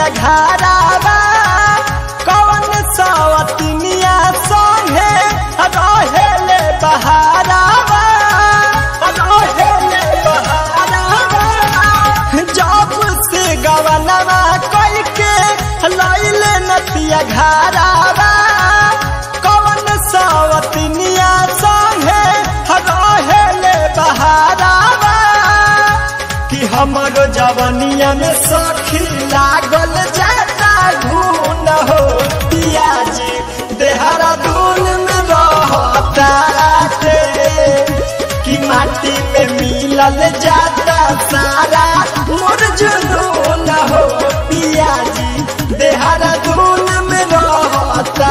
नतिया घरावा कौन सवतिनिया संगे रहेले बहारावा रहेले बहारावा जब से गवनवा कई के लैले नतिया घरावा कौन सवतिनिया संगे रहेले बहारावा कि हमरो जवनिया में सखी लागल जाता घून हो पियाजी देहरादून में रहता कि माटी में मिलल जाता सारा मोर जुनून हो पियाजी देहरादून में रहता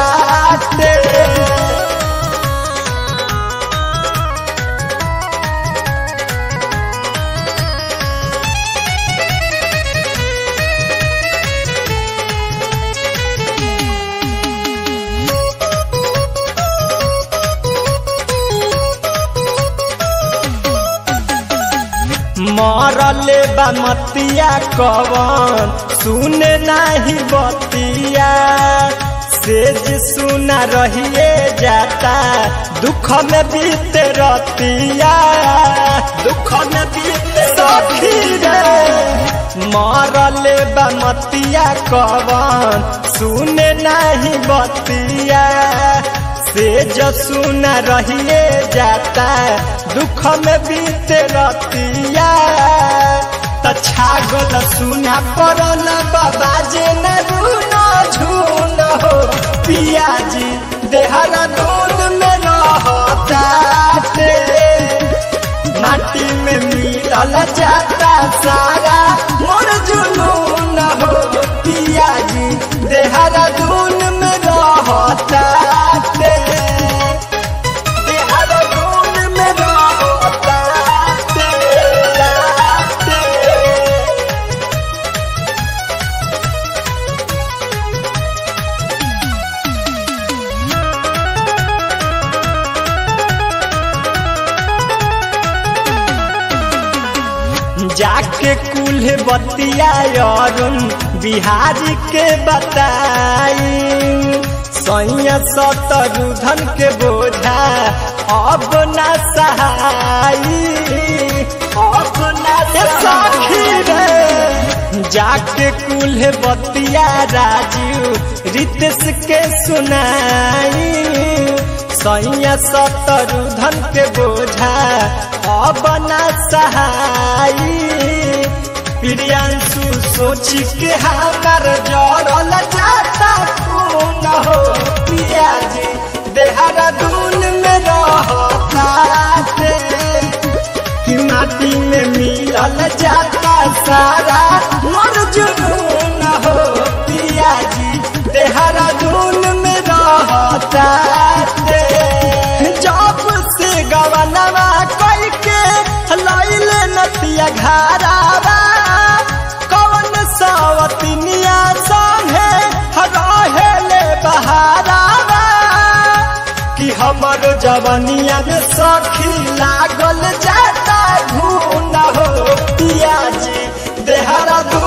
मरले बमतिया कवन सुने नाही बतिया सेज सुना रहिए जाता दुख में बीत रतिया दुख में बीत सखी रे मरले बमतिया कवन सुने नाही बतिया से जो सुना रहिए जाता दुख में बीते रतिया त छागल सुना पड़ल बाबा जे न रूनो झून हो पियाजी देहरादून में रहता माटी में मिलल जाता सारा मोर जुनून हो पियाजी देहरादून में रहता देहरादून में रहता जाके कुल्हे बतिया अरुण बिहारी के बताई सैया सतरुधन के बोझा अब न सहाई अब न सखी रे जाके कुल्हे बतिया राजू रितेश के सुनाई सैया सतरुधन के बोझा अब न सहाई प्रियांशु सोची के हमार जड़ल जाता खून हो पियाजी देहरादून में रहता कि माटी में मिलल जाता सारा मोर जुनून हो पियाजी देहरादून में रहता जब से गवनवा कई के लैले नतिया घरावा कौन सवतिनिया संगे रहेले बहारावा कि हमर जवनिया में सखी लागल जाता घून हो पियाजी देहरादून